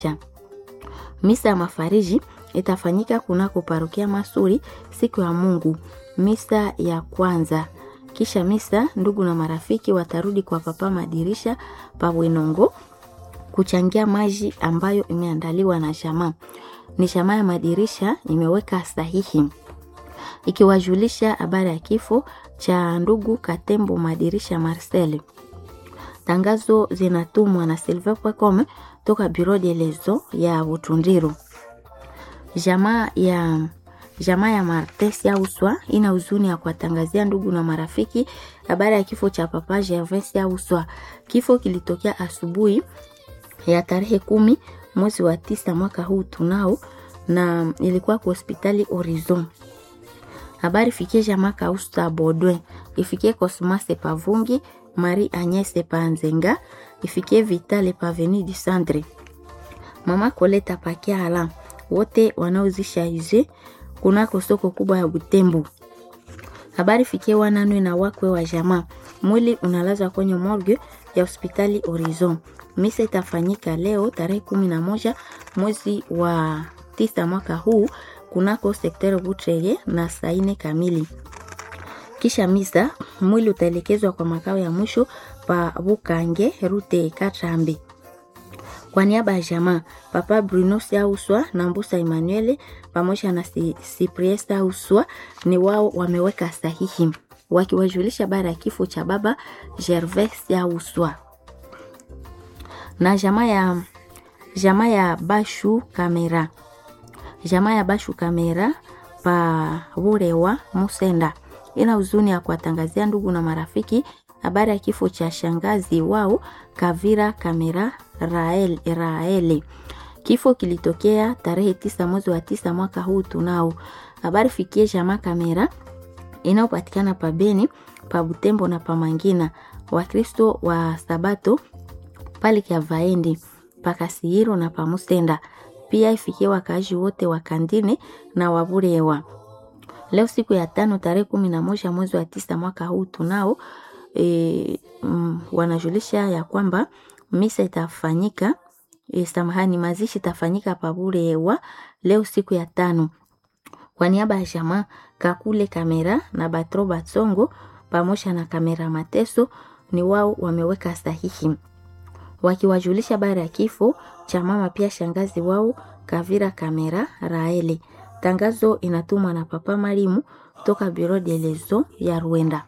Misa ya mafariji itafanyika kunako parokia Masuri siku ya Mungu, misa ya kwanza. Kisha misa, ndugu na marafiki watarudi kwa papa madirisha pa Bwenongo kuchangia maji ambayo imeandaliwa na jamaa. Ni jamaa ya madirisha imeweka sahihi ikiwajulisha habari ya kifo cha ndugu Katembo Madirisha Marcel. Tangazo zinatumwa na silver.com toka Bureau de Lezo ya Butundiru. Jamaa ya jamaa ya Martes ya Uswa ina huzuni ya kuwatangazia ndugu na marafiki habari ya kifo cha papa Gervais ya Uswa. Kifo kilitokea asubuhi ya tarehe kumi mwezi wa tisa mwaka huu tunao, na ilikuwa kwa hospitali Horizon. Habari fikie jamaa Kausta Bodwe, ifikie Cosmas Pavungi, Marie Agnes Panzenga, ifikie Vitale Paveni du Centre, mama Koleta Pakiala, wote wanaozisha ize kunako soko kubwa ya Butembo. Habari fikie wananwe na wakwe wa jamaa. Mwili unalazwa kwenye morgue ya hospitali Horizon. Misa itafanyika leo tarehe kumi na moja mwezi wa tisa mwaka huu kunako sekteri Butrege na saa nne kamili. Kisha misa mwili utaelekezwa kwa makao ya mwisho pa Bukange rute Katrambi. Kwa niaba ya jamaa Papa Bruno Sauswa na Mbusa Emmanuel pamoja na Cyprien Sauswa ni wao wameweka sahihi wakiwajulisha bara ya kifo cha baba Gervais Sauswa na jamaa ya jamaa ya Bashu Kamera jamaa ya Bashu Kamera pa Burewa Musenda ina huzuni ya kuwatangazia ndugu na marafiki habari ya kifo cha shangazi wao Kavira Kamera Rael, Raele. Kifo kilitokea tarehe tisa mwezi wa tisa mwaka huu tunao. Habari fikie jamaa Kamera inayopatikana pa Beni, pa Butembo na pa Mangina. Wakristo wa Sabato pale kia Vaendi, pa Kasihiro na pa Musenda. Pia ifikie wakaaji wote wa Kandine na Waburewa. Leo siku ya tano tarehe kumi na moja mwezi wa tisa mwaka huu tunao e, mm, wanajulisha ya kwamba misa itafanyika e, samahani, mazishi itafanyika Paburewa leo siku ya tano. Kwa niaba ya jamaa Kakule Kamera na Batro Batsongo pamoja na Kamera Mateso ni wao wameweka sahihi wakiwajulisha bara ya kifo cha mama pia shangazi wao Kavira Kamera Raele. Tangazo inatumwa na Papa Marimu toka Bureau de Lezo ya Rwanda.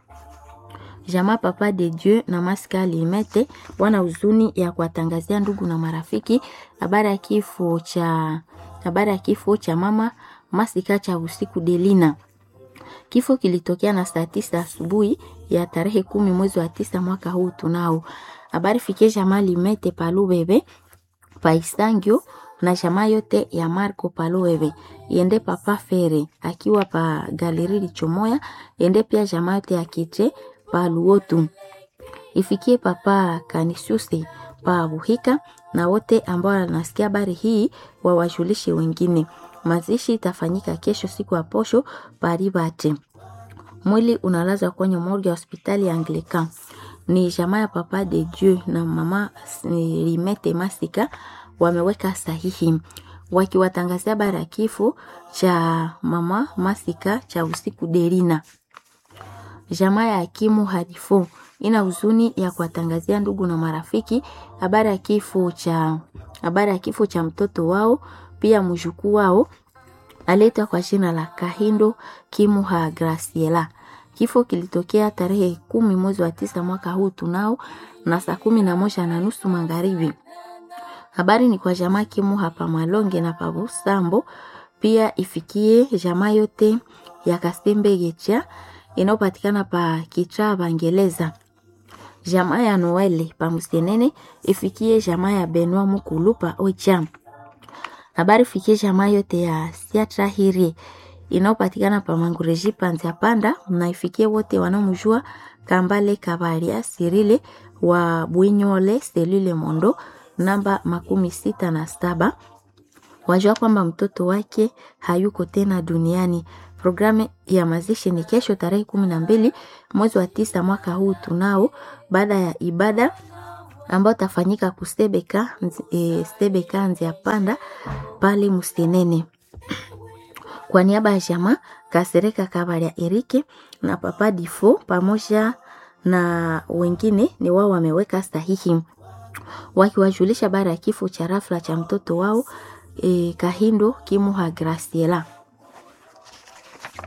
Jamaa Papa de Dieu na Maska Limete wana huzuni ya kuwatangazia ndugu na marafiki habari ya kifo cha habari ya kifo cha mama Masika cha usiku Delina. Kifo kilitokea na saa tisa asubuhi ya tarehe kumi mwezi wa tisa mwaka huu tunao. Habari fikie jamaa Limete Palubebe Paisangio na jamaa yote ya Marco Palubebe iende Papa Fere akiwa pa Galeri Lichomoya, iende pia jamaa yote ya Kiche pa Luotu, ifikie Papa Kanisusi pa Buhika na wote ambao wanasikia habari hii wawajulishe wengine. Mazishi itafanyika kesho siku ya posho Paribate. Mwili unalazwa kwenye morgue ya hospitali ya Anglican. Ni jamaa ya Papa de Dieu na mama Limete Masika wameweka sahihi wakiwatangazia habari ya kifo cha mama Masika cha usiku Derina. Jamaa ya Hakimu Hadifo ina huzuni ya kuwatangazia ndugu na marafiki habari ya kifo cha habari ya kifo cha mtoto wao pia mjukuu wao aletwa kwa jina la Kahindo Kimuha Graciela. Kifo kilitokea tarehe kumi mwezi wa tisa mwaka huu tunao na saa kumi na moja na nusu magharibi. Habari ni kwa jamaa Kimuha pa Malonge na pa Busambo, pia ifikie jamaa yote ya Kasembe Gecha inayopatikana pa Kicha Bangeleza. Jamaa ya Noele pa Musenene ifikie jamaa ya Benwa Mukulu pa Oicham. Habari fikie jamaa yote ya Siatra Hiri inayopatikana pa Mangureji Panzia Panda, na ifikie wote wanaomjua Kambale Kabaria Sirile wa Bwinyole Selule Mondo namba makumi sita na saba wajua kwamba mtoto wake hayuko tena duniani. Programu ya mazishi ni kesho tarehe kumi na mbili mwezi wa tisa mwaka huu tunao, baada ya ibada ambayo tafanyika kustebeka e, stebeka nzia panda pale Mustenene. Kwa niaba ya jamaa Kasereka Kabaria Erike na Papa Difo pamoja na wengine ni wao wameweka sahihi wakiwajulisha baada ya kifo cha rafla cha mtoto wao e, Kahindo Kimuha Graciela.